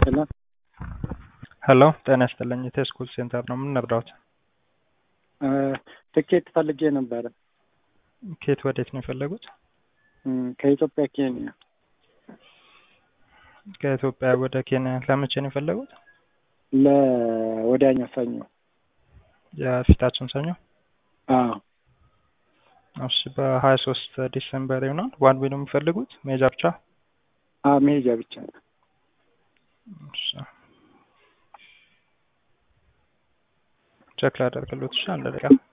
ሄሎ ሄሎ ጤና ይስጥልኝ የቴስኩል ሴንተር ነው የምንረዳዎት? ትኬት ፈልጌ ነበረ ከየት ወዴት ነው የፈለጉት? እም፣ ከኢትዮጵያ ኬንያ። ከኢትዮጵያ ወደ ኬንያ ለመቼ ነው የፈለጉት? ለወዲያኛው ሰኞ። የፊታችን ሰኞ? አዎ እሺ በሀያ ሶስት ዲሴምበር ይሆናል። ዋን ዌይ ነው የሚፈልጉት መሄጃ ብቻ? አዎ መሄጃ ብቻ ነው። እሺ ቼክ ላደርግልዎት። እሺ አንድ ደቂቃ